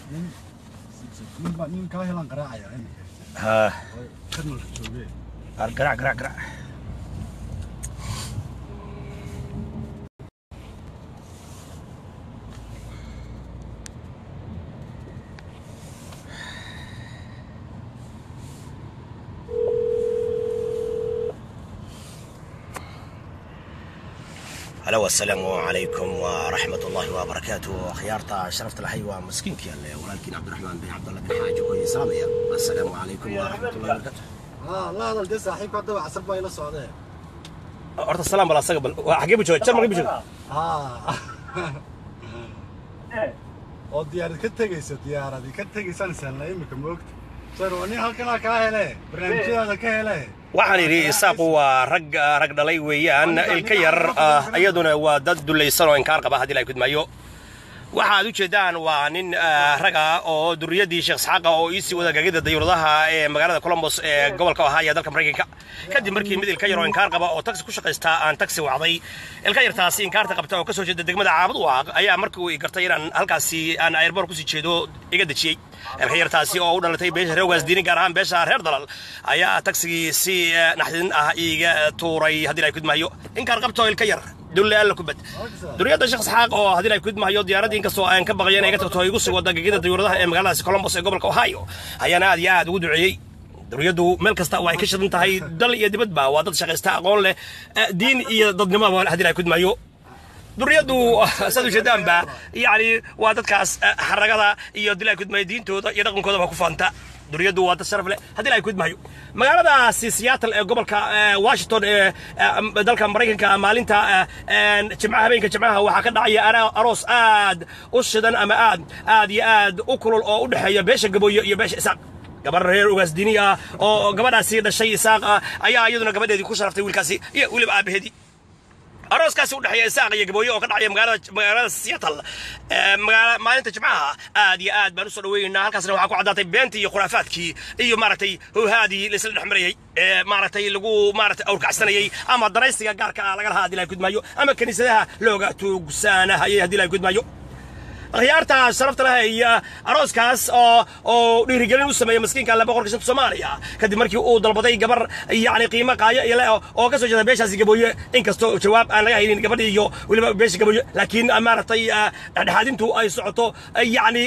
nin nin baa nin kaa helaan qaraacaya iminka ha oo karnalka joogee ar garac garac garac halo asalaamu calaykum waraxmat ullaahi wabarakaatu akhyaarta sharafta lahay waa maskiinkii alle walaalkiin cabdiraxmaan bin cabdalla bin xaaji koyi salaamaya asalaamu calaykum waraxmat ullahi wabarakaatu haa la hadal dee saaxiibka haddaba casar baa ila socdee horta salaam bal asaga bal waa xagee bu jooga jarmalka bu jooga haa oo diyaarad ka tegaysa diyaaradii ka tegaysaan saalna iminka moogta sar waa nin halkanaa kaa hele barnaamijyadaada ka hele waxaan idhi isaaqu waa rag rag dhalay weeyaan ilka yar ah iyaduna waa dad dulaysan oo inkaar qaba haddii la kudmaayo waxaad u jeedaan waa nin raga oo duriyadii sheekh isxaaqa oo iisii wada gagida dayuuradaha ee magaalada colombos ee gobolka ohio dalka maraykanka kadib markii mid ilka yar oo inkaar qaba oo taksi ku shaqaystaa aan taksi wacday ilka yartaasi inkaarta qabta oo ka soo jeeda degmada caabud waaq ayaa markii uu gartay inaan halkaasi aan airboor kusii jeedo iga dejiyey ilka yartaasi oo u dhalatay beesha reegaas diini gaar ahaan beesha reer dalal ayaa tagsigii si naxdin ah iiga tuuray haddii la kudmaayo inkaar qabta oo ilka yar dulle alla kubad duriyadda sheekh isxaaq oo haddii ay kudmahayo diyaaradii inkastoo aan ka baqayo inay ga tagto igu sii wada gegida dayuuradaha ee magaaladaasi colombos ee gobolka ohio ayaana aad iyo aad ugu duceeyey duriyaddu meel kasta oo ay ka shidan tahay dal iyo dibadba waa dad shaqaysta aqoon leh diin iyo dadnimoba haddii ay kudmayo duriyaddu saad ujeedaanba yacni waa dadkaas xaragada iyo haddii ay kudmayo diintooda iyo dhaqankoodaba ku faanta duriyaddu waa dad sharaf leh haddii ay kudmayo magaaladaasi seattle ee gobolka washington ee dalka maraykanka maalinta jimcaha habeenka jimcaha waxaa ka dhacaya aroos aad u shidan ama aad aad iyo aad u kulul oo u dhexeeya beesha gabooyo iyo beesha isaaq gabar reer ugaas dini ah oo gabadhaasi dhashay isaaq ah ayaa iyaduna gabadheedii ku sharaftay wiilkaasi iyo weliba aabaheedii arooskaasi u dhexeeya isaaq iyo gabooyo oo ka dhacaya magaalada magaalada seattle magaala maalinta jimcaha aad iyo aad baan usoo dhaweynaynaa halkaasna waxaa ku caddaatay beentii iyo khuraafaadkii iyo maaragtay howhaadii laisla dhex marayay ee maaragtay lagu maaragtay awrkacsanayay ama danaysiga gaarka ah laga lahaa haddii la kudmaayo ama kiniisadaha looga tuugsaanahayay haddii la kudmaayo akhyaarta sharafta leh iyo arooskaas oo oo dhiirigelin u sameeyay maskiinka alle boqorka shanta soomaaliya kadib markii uu dalbaday gabar yacni qiimo qaayo iyo leh oo ka soo jeeda beeshaasi gabooye inkastoo jawaab aan laga haynin gabadhii iyo weliba beesha gabooye laakiin maaragtay dhexdhexaadintu ay socoto yacni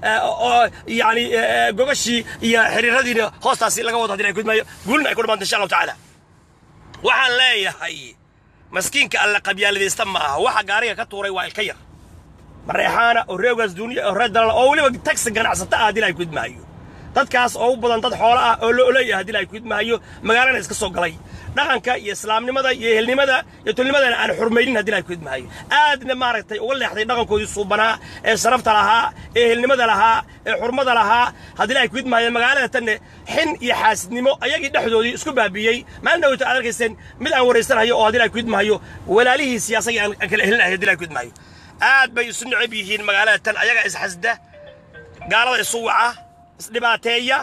yacni gogashii iyo xiriiradiina hoostaasi laga wado haddii ay kudmaayo guulina ay ku dhamaanta insha allahu tacaala waxaan leeyahay maskiinka alle qabyaaladaysta ma aha waxa gaariga ka tuuray waa ilka yar mareexaana oo reegaas duuniya oo reer dalal oo weliba tagsi ganacsata ah haddii la kudmaayo dadkaas oo u badan dad xoolo ah oo la oleeyahay haddii la kudmaayo magaalana iska soo galay dhaqanka iyo islaamnimada iyo ehelnimada iyo tulnimadana aan xurmaynin haddii la kudmaayo aadna maaragtay uga leexday dhaqankoodii suubanaa ee sharafta lahaa ee ehelnimada lahaa ee xurmada lahaa haddii la kudmaayo magaalada tanne xin iyo xaasidnimo ayagii dhexdoodii isku baabiyey maalin dhaweyto aad arkayseen mid aan waraysanayo oo haddii la kudmaayo walaalihii siyaasagii aan kala helinahay haddii la kudmaayo aad bay isu necab yihiin magaalada tan ayaga isxasda gaalada isu waca isdhibaateeya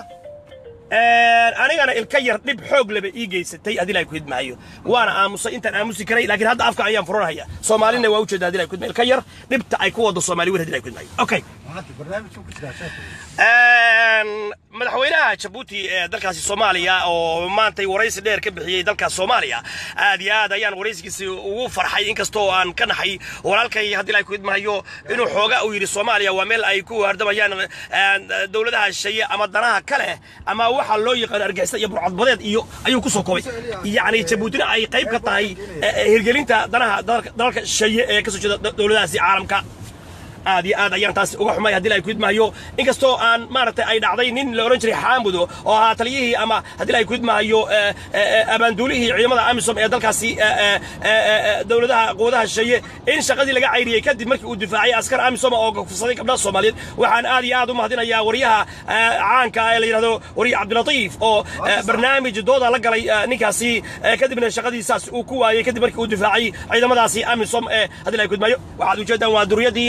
anigana ilka yar dhib xoog leba ii geysatay haddii la kudmaayo waana aamusay intaan aamusi karay laakiin hadda afka ayaan furanhaya soomaalina waa ujeeda haddii la kudmaayo ilka yar dhibta ay ku wado soomaali wir haddii la kudmaayo okay barnaamijka ku jiraa sheekh madaxweynaha jabuuti ee dalkaasi soomaaliya oo maantay waraysi dheer ka bixiyey dalka soomaaliya aad iyo aad ayaan waraysigiisi ugu farxay inkastoo aan ka naxay walaalkay haddii la kudmahayo inuu xooga uu yidhi soomaaliya waa meel ay ku hardamayaan dowladaha shisheeye ama danaha kale ama waxa loo yaqaano argixisada iyo burcadbadeed iyo ayuu ku soo koobay yacni jabuutina ay qayb ka tahay hirgelinta danaha dalalka shisheeye ee ka soo jeeda dowladahaasi caalamka aad iyo aad ayaan taas uga xumay haddii la kudmaayo inkastoo aan maaragtay ay dhacday nin la oran jiray xaamudo oo ahaa taliyihii ama haddii la kudmaayo abaanduulihii ciidamada amisom ee dalkaasi dowladaha quwadaha shisheeye in shaqadii laga cayriyey kadib markii uu difaacay askar amisom oo gofsaday gabdhaha soomaaliyeed waxaan aad iyo aad u mahadinayaa waryaha caanka ee la yidhahdo wariye cabdilatiif oo barnaamij dooda la galay ninkaasi kadibna shaqadiisaas uu ku waayey kadib markii uu difaacay ciidamadaasi amisom ee haddii la kudmaayo waxaad ujeedaan waa duriyadii oo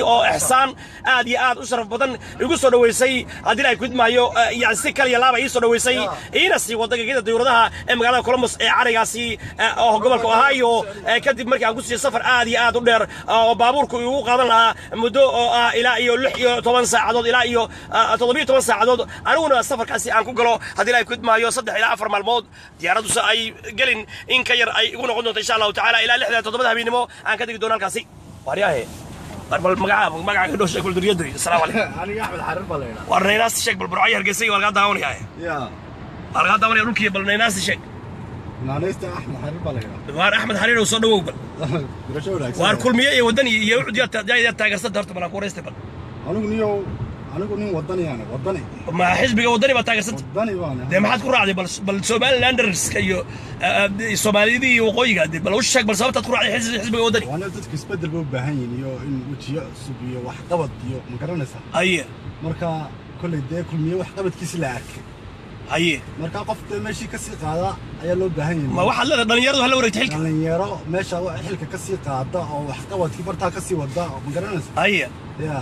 xasaan aad iyo aad u sharaf badan igu soo dhoweysay haddii ay kudmaayo yani si kaliya laaba ii soo dhoweysay iina sii wada gegida dawladaha ee magaalada columbus ee carigaasi oo gobolka ohio kadib markii aan ku siiyey safar aad iyo aad u dheer oo baabuurku igu qaadan lahaa muddo oo ah ilaa iyo lix iyo toban saacadood ilaa iyo toddobiyo toban saacadood aniguna safarkaasi aan ku galo haddii ay kudmaayo saddex ilaa afar maalmood diyaaraduse ay gelin in ka yar ay igu noqon doonto insha allahu tacaala ilaa lixda toddobada habeenimo aan ka degi doono halkaasi waaryahe bal magaca magaca ka dhow sheeg bal duriyadu assalaamu calaykum aniga axmed xarir baa la yidhaha war naynaasti sheeg bal burcay hargeysay waa lagaa daawanaya ya waa lagaa daawanaya dhulkii bal naynaasti sheeg naanaysta axmed xarir baa la yidhaha waar axmed xariir oo soo dhawow bal gurasho wanaagsan waar kulmiye iyo wadani iyo ucud yaa taageersanta horta balaan ku wareystay bal anigu niyow anigu nin wadaniyaana wadani ma xisbiga wadani baa taageersanta wadani baana dee maxaad ku raacday bal bal somalilanderska iyo soomaaliyadii iyo waqooyiga dee bal u sheeg bal sababtaad ku raacday xis- xisbiga wadani waana dadku isbedel ba u baahan yihiin iyo in wejiyo cusub iyo waxqabad iyo ma garanaysaa haye marka kolley dee kulmiye waxqabadkiisi la arkay haye marka qof dee meeshii ka sii qaada ayaa loo baahan ma yahay waxaad leedahay dhalinyaradu hala wareegta xilka dhalinyaro meesha wa- xilka ka sii qaada oo waxqabadkii bartaa ka sii wada oo ma garanaysaa haye ya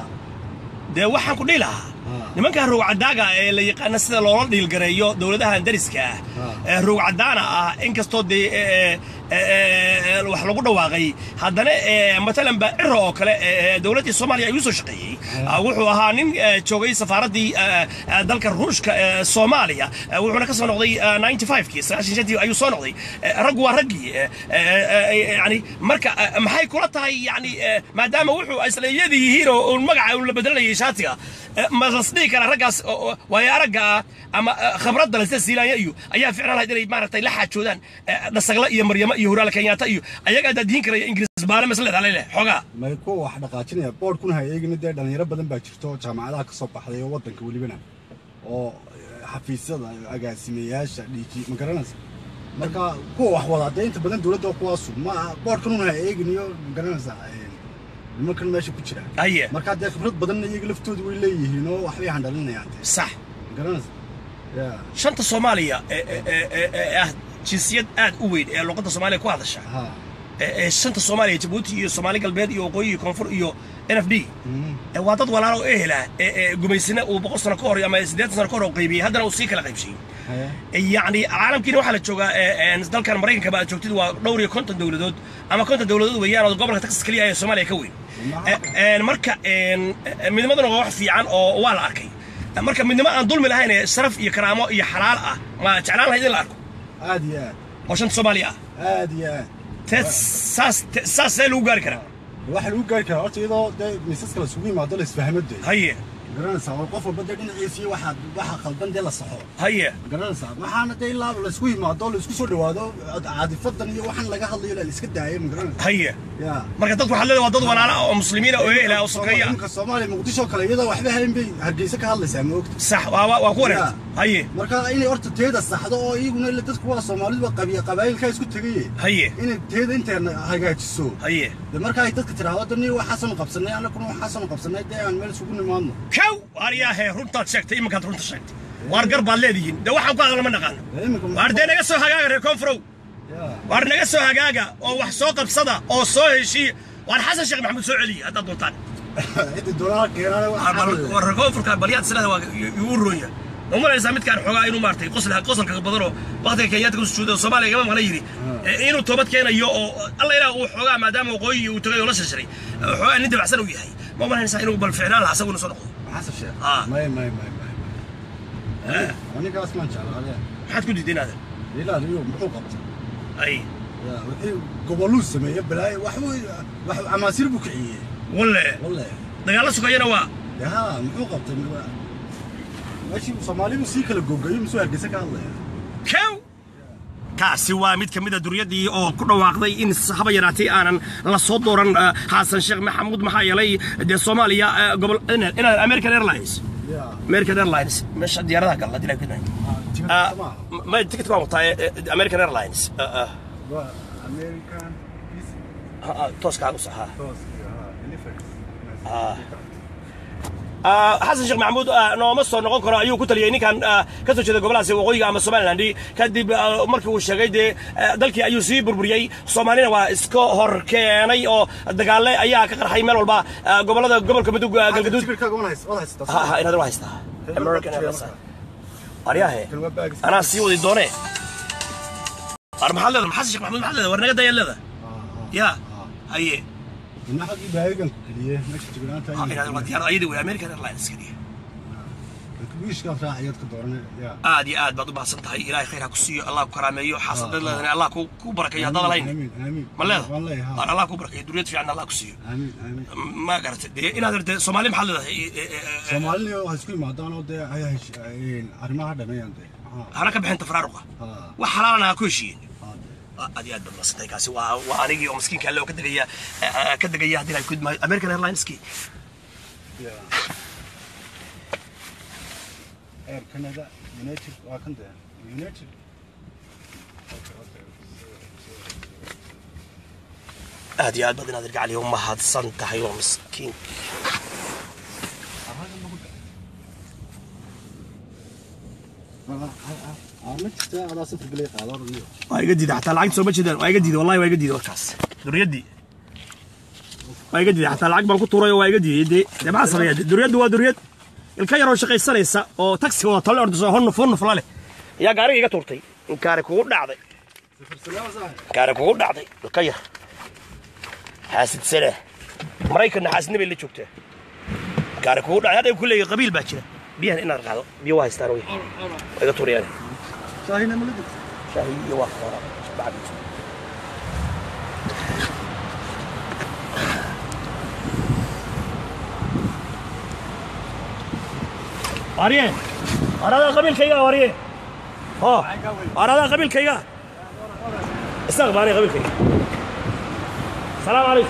dee waxaan ku dhihi lahaa Ah. nimanka rowcadaaga ee la yaqaana sida loola dhiilgareeyo dowladahan dariska ah Ah. ee rowcadaana ah inkastoo dee ee, ee, ee, wax lagu dhawaaqay haddana ee, matalan ba ciro oo kale ee, dowladdii soomaaliya ayuu soo shaqeeyey Ah, wuxuu ahaa nin ee, joogay safaaraddii ee, ee, dalka ruushka ee soomaaliya Eh, wuxuuna ka soo noqday eh, 95kii sagaashan shantii ayuu soo noqday Eh, raggu waa raggii eh, eh, eh, yani marka eh, maxay kula tahay yani eh, maadaama wuxuu isla iyadii yihiin oo uun magaca uu la bedelanayay shaatiga eh, ma lasdhihi kara raggaas oo- oo waayo aragga ah ama eh, khibradda leh sida siilaanya iyo ayaa ficlan lahayd inay maaragtay la xaajoodaan eh, dhasagla iyo maryamo iyo huraal kenyaata iyo ayaga adaa diin karaya ingiriis baale masleed halele xoogaa may kuwa wax dhaqaajinaya boodhkuna ha eegina dee dhalinyaro badan baa jirto oo jaamacadaha ka soo baxday oo waddanka welibana oo eh, xafiisyada agaasimeyaasha dhiiji ma garanaysa marka kuwa wax wadaa dee inta badan dowladda oo kuwaasu ma boodhkanuna ha eegin iyo ma garanaysaa eh, nimankan meesha ku jira haye marka dee khibrad badanna iyaga laftoodu way leeyihiin oo waxbay handhalinayaan dee sax ma garanaysa ya shanta soomaaliya ee- ee- ee- ee- ee ah jinsiyad aad u weyn ee luqadda soomaaliya ku hadasha ha ee- ee shanta soomaaliya jabuuti iyo soomaali galbeed iyo waqooyi iyo koonfur iyo n f d Mhm. ee waa dad walaalo oo ehela ee ee gumaysina uu boqol sano ka hor ama siddeetan sano ka hor uu qaybiyey haddana uu sii kala qaybsiyey Haya. yacni caalamkiina waxaa la joogaa ee- ee dalkan maraykanka ba aad joogtid waa dhowr iyo konton dowladood ama konton dowladood weeyaan oo gobolka texas keliya ee soomaaliya ka weyn Maxaa? Ee, een, marka een, ee, midnimaduna waa wax fiican oo waa la arkay marka midnimo aan dulmi lahayn ee sharaf iyo karaamo iyo xalaal ah ma jeclaan lahayd in la arko aad iyo aad oo shanta soomaaliya ah aad iyo aad te saas te- saas see lagu gaari karaa waxaa lagu gaari karaa horta iyadoo dee miisaska la isugu yimaado la isfahmo dee haye garanaysaa oo qof walba dee dhinaciisii waxaa waxa khaldan dee la saxo haye garanaysaa waxaana dee ilaa la isku yimaado la isku soo dhawaado caadifadan iyo waxaan laga hadlayo la iska daayo ma garanaysaa haye ya marka dadku waxaa leedahay waa dad walaala ah oo muslimiina oo ehela oo sokeeya ah imika soomaaliya muqdisho kale iyadoo waxba hayn bay hargeysa ka hadlaysaa ma ogta sax waa waa waa ku wareerta Ya. haye marka inay horta teeda saxdo oo iyaguna ila dadku waa soomaalidu waa qabiya qabaayilkaa isku tegaye haye inay teeda inteena hagaajiso haye de marka ay dadka tiraahdo dani waxaasanu qabsanay annaguna waxaasanu qabsanay dee aan meel isugu nimaadno kow aryaahe runtaad sheegtay iminkaad runta sheegtay waar gar baad leedihiin de waxaan ku hadla ma naqaano Dee imika waar dee naga soo hagaaga reer koonfurow Ya. waar naga soo hagaaga oo wax soo qabsada oo soo heshiiya waar xasan sheekh maxamuud soo celiya haddaad doontaan cidda doonaa keenaana Waar bal- waar reer koonfurka balyaad silada waa igu roonya ma malaysaa midkaan xoogaa inuu maartay qosla qosolka badanoo waqtiga kenyaadka ku sujuuda oo soomaaliya gama maqla yidhi ee inuu toobad keenayo oo alla ilaah uu xoogaa maadaama waqooyi uu tagay oo la shashiray xoogaa nin dabacsan uu yahay ma malaysaa inuu bal ficnaan lahaa asagu inuu soo noqdo xasan sheekh Ah. may may may may anigaas maan jeclaade maxaad ku diiday inaadan ilaaliyo muxuu qabtay ay Ya, wixii goboluu sameeye balaayo waxbuu wax amaasiir buu kiciyey walle walle dagaalla sugayana waa ya muxuu qabtay meeshii soomaalibu sii kala gogayo misuu hargeysa ka hadlaya kow kaasi waa mid ka mid a duryaddii oo ku dhawaaqday in haba yaraatay aanan la soo dooran eh, xasan sheekh maxamuud maxaa yeelay dee soomaaliya eh, gobol inaad inaad american airlines ya american airlines meesha diyaaradaha galla dilaa ku tigidhka sama ma ticket waan wataa eh, eh, american airlines eh, eh, waa american ha- ha, tooska u saxaa toos iyo ha delivery Ah. Ah, xasan sheekh maxamuud ah, nooma soo noqon karo ayuu ku taliyey ninkan ah, ka soo jeeda goboladaasi waqooyiga ama somaliland kadib ah, markii uu sheegay dee ah, dalkii ayuu sii burburiyey soomaalina waa iska hor keenay oo dagaale ayaa ka qarxay meel walba ah, gobolada gobolka mudug ah, galgaduud Tikirkaaga wana hayst- wada haysataa. ha ha inaad waa haystaa american airlines aryahe Kan waa baagis. anaa sii wadi doone ar maxaad leedahay xasan sheekh maxamuud maxaad leedahay war naga dayaad leedahay Ah, ah, ya ah. haye Ina xaggii baagigan ku keliye, meesha jignaanta Ha, inay- inaad waa diyaarad ayadii wey american airlines keliya Dadka wiishkaan raacayaad ka dooranay, yaa. aad iyo aad baad u mahadsan tahay ilaahay khayr ha ku siiyo allah ku karaameeyo xaasadad leedana allah ku ku barakeeyo haddaad lahayn Amiin, amiin. ma leeda Waan leeyahay, Ar haa. allah ku barakeeyo duriyad fiican allah ku siiyo Amiin, amiin. ma garatay dee inaad irtay soomaali maxaad leedahay E- e- e- e- Soomaalina waxay isku yimaadaan oo dee ay hesh- ay- arrimaha dhameeyaan dee. Ah, hana ka bixinta faraaruqa ah, wax xalaalana ha ku heshiiyeen ah, dee. aad iyo aad baad mahadsantay kaasi waa waa anigii oo miskiinka alle oo ka degaya eh, ka degaya haddii ay kudma american airlineski Yeah. Air Canada, United, waa kan dee. United. Okay, okay. aad iyo aad baad inaad irgacaliyo u mahadsan tahay waa miskiin Arraga ma ku dhac- Ah, ah, ah. Ah, ma jirtaa adaa safar galay qaado oranayo. waa iga diiday xataa lacagta sooma jeedaan waa iga diiday wallahi waa iga diiday warkaas duriyadii waa iga diiday xataa lacag baan ku tuuray oo waa iga diiday dee dee maxaa sameeya dee duriyaddu waa duriyad ilka yaroo shaqaysanaysa oo taxi wada tale ordiso honnuf honnuf la leh ayaa gaariga iga tuurtay in gaari kugu dhacday Safar salaam saaxiib. gaari kugu dhacday ilka yar xaasidsane maraykanna xaasidna bay la joogtaa gaari kugu dhacday hadda ku leeyahay qabiil baa jira biyahan inaad qaado biyo waa haystaan wey waa iga tuurayaan Shaahina ma la jirto? شاهي يوفر بعد أريه أنا قبيل كيا أريه ها أنا قبيل كيا استغفر قبيل كيا السلام عليكم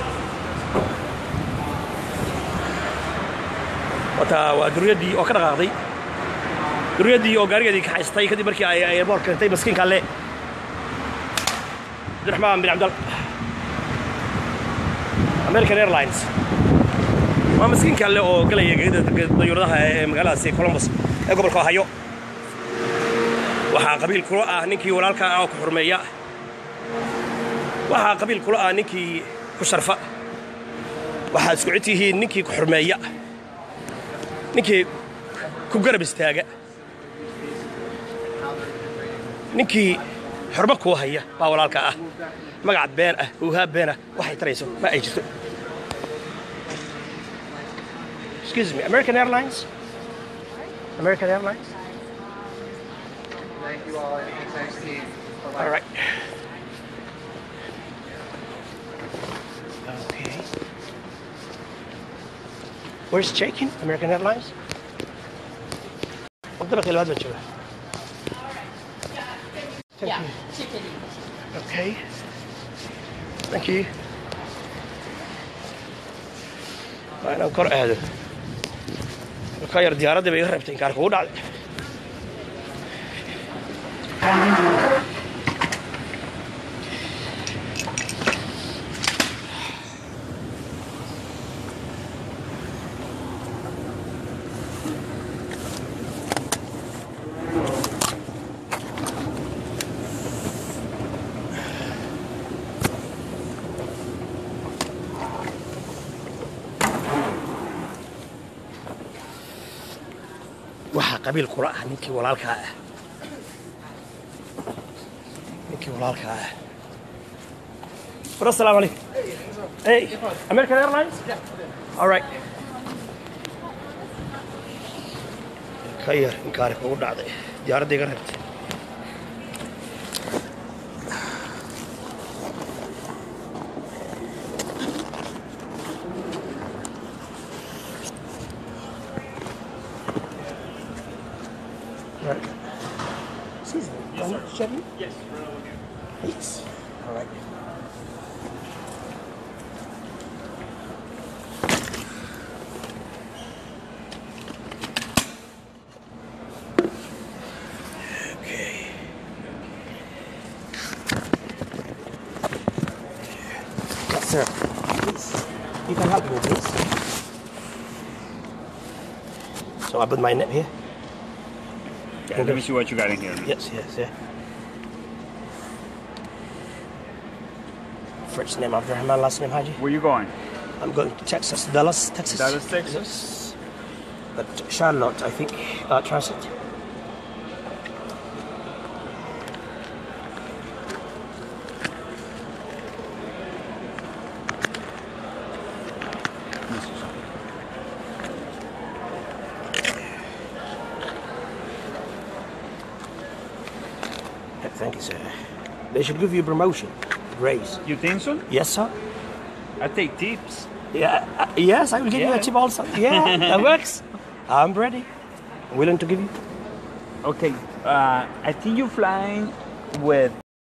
وتا ودريدي أو كذا قاضي duriyadii oo gaarigeedii ka haystay kadib markii ay airport keentay maskiinka alle abdiraxmaan bin cabdal american airlines waa maskiinka alle oo galaya gegida dayuuradaha ee magaaladaasi columbus ee gobolka ohio waxaa qabiil kula ah ninkii walaalka ah oo ku xurmeeya waxaa qabiil kula ah ninkii ku sharfa waxaad isku cid tihiin ninkii ku xurmeeya ninkii ku garab istaaga ninkii xurmo kuu haya baa walaalka ah magac been ah huuhaa been ah waxay tarayso ma ay jirto excuse me american airlines american airlines Thank you all. It's nice to meet you. all right okay where's checking american airlines wadada qiimaad baan jooga Thank Yeah, you. chicken. Okay. Thank you. Waa inaan kor aado. Ka yar diyaaradda bay iga reebtay inkaar kugu dhacday. waxaa qabiil kula ah ninkii walaalkaa ah ninkii walaalkaa ah war assalaamu calaykum hey american airlines all right ka yar inkaari kugu dhacday diyaaradda iga reebtay Right. Excuse me. Yes, sir. Chevy? Yes. Please. All right. Okay. Yes, sir. Please. You can help me, please. So I put my name here. Yeah, let me see what you got in here. Yes, yes, yeah. First name Abdurrahman, last name Haji. Where you going? I'm going to Texas, Dallas, Texas. Dallas, Texas? Yes. But Charlotte, I think, uh, transit. Yeah, Thank you, sir. They should give you a promotion, raise. You think so? Yes, sir. I take tips. Yeah, uh, yes, I will give you Yeah. a tip also. Yeah, that works. I'm ready. I'm willing to give you. Okay. Uh, I think you're flying with